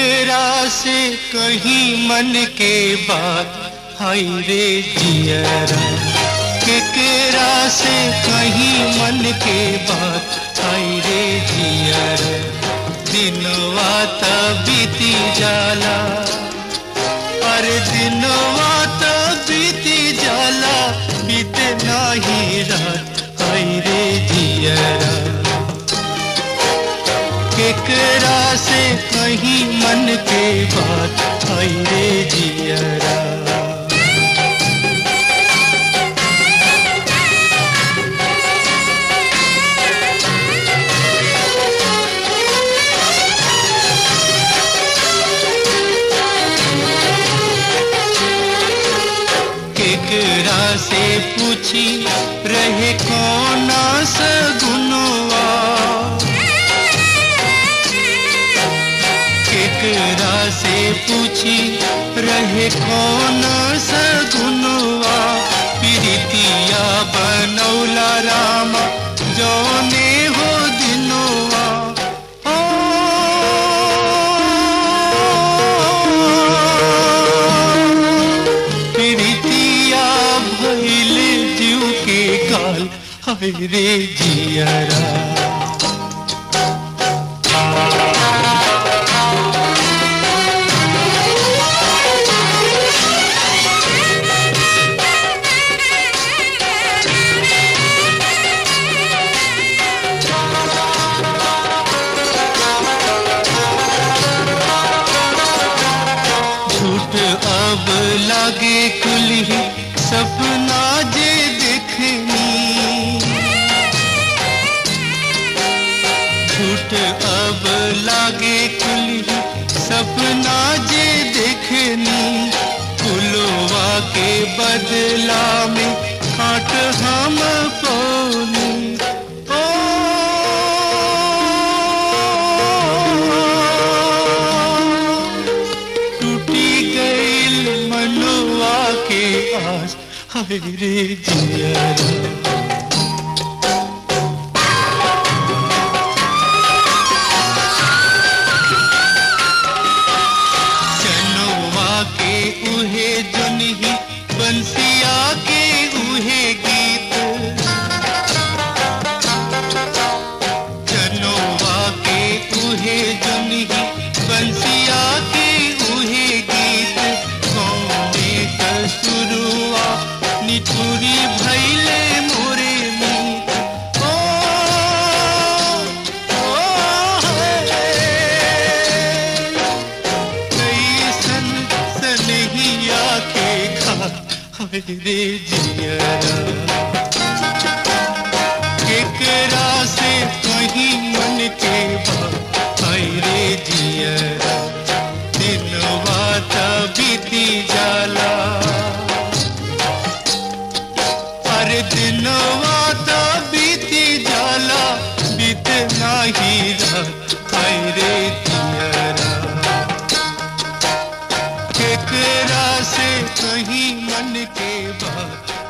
केकरा से कहीं मन के बात हाय रे जियरा केकरा से कहीं मन के बात हाय रे जियरा दिनवा त बीती जाला अरे दिनवा त बीती जाला बीते नाही रात हाय रे जियरा केकरा से कहीं मन के बात हाय रे जियरा केकरा से पूछी रहे कौना सगुनवा केकरा से पूछी रहे कौन सगुनवा प्रीतिया बनौला रामा जौने हो दिनवा प्रीतिया भैल जीव के काल हाय रे जियरा झूठ अब लागे कुली सपना जे देखनी झूठ अब लागे कुली सपना जे देखनी फुलवा के बदला में काट हम पौनी टूटी गईल मनवा के आस हाय रे जियरा चनवा के उहे जुनही बंसिया के उहे गीत चनवा के उहे जुनही बंसिया के उहे गीत कौने कसुरुआ निठुरी भैले मोरे मीत ओ, ओ, हे। कैसन सनहिया के खा हाय रे जियरा केकरा से कहीं मन के बात हाय रे जियरा दिनवा त बीती जाला अरे दिनवा त बीती जाला बीत नाही रात हाय रे जियरा केकरा से कहीं मन के बात